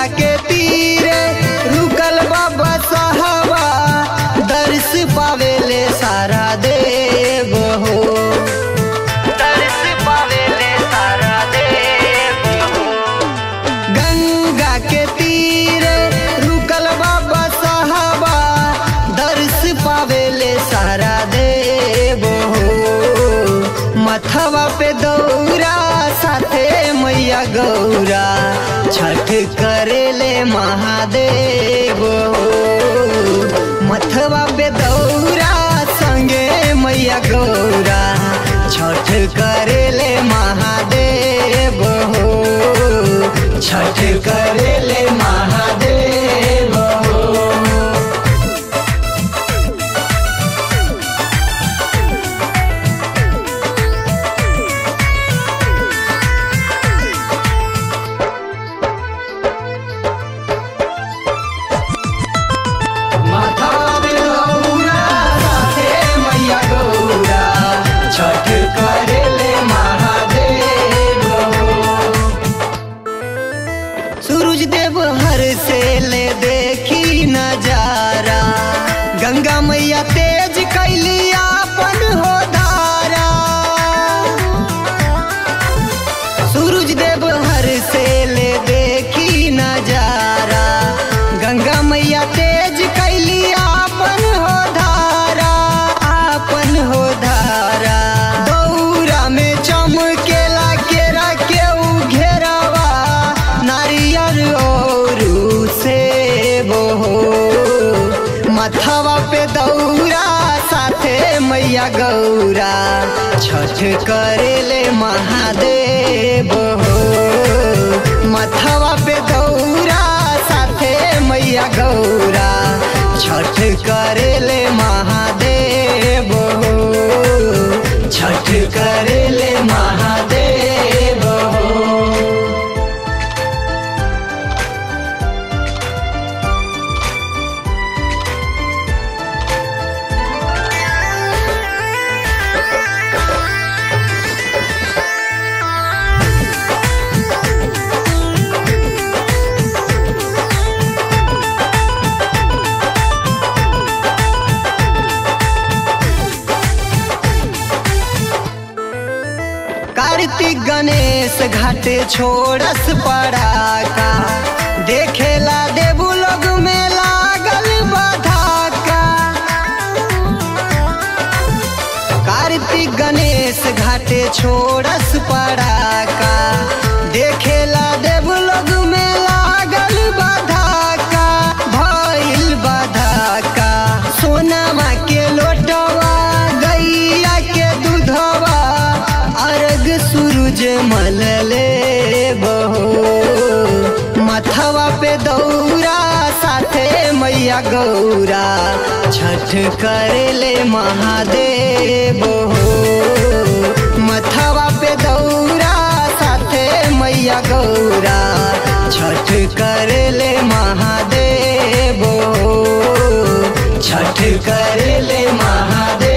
गंगा के तीरे रुकल बाबा साहबा दर्श पावेले सारा देव हो दर्श पावेले सारा देव हो गंगा के तीरे रुकल बाबा साहबा दर्श पावेले सारा देव हो मथवा पे दौरा साथे मैया गौरा छठ करेले महादेव हो मथवा पे दौरा संगे मैया गौरा छठ करेले महादेव हो छठ करेले महादेव हो माथा पे दौरा साथे मैया गौरा छठ करेले महादेव सूरज देव हर से ले देखी नजारा गंगा मैया तेज कैली अपन हो धारा सूरज देव हर से ले देखी नजारा गंगा मैया तेज कैली आपन हो धारा आपन हो धारा दौरा में चमकेला केरा के उ घेरावा नारियल और सेब हो मथवा पे दौरा साथे मैया गौरा छठ करेले महादेव हो मथवा पे दौरा साथे मैया गौरा छठ करेले महादेव हो छठ करेले महादेव हो कार्तिक गणेश घाटे छोड़स पड़ाका देखेला देवू लोग में लागल बधाका कार्तिक गणेश घाटे छोड़स पड़ाका देखेला देवू लोग में लागल बधाका भइल बधाका सोनामा के लोटवा गैया के दूधवा अर्घ सूरज मलले बहो मथवा पे दौरा साथे मैया गौरा छठ करेले महादेव हो मथवा पे दौरा साथे मैया गौरा छठ करेले महादेव हो छठ करेले महादेव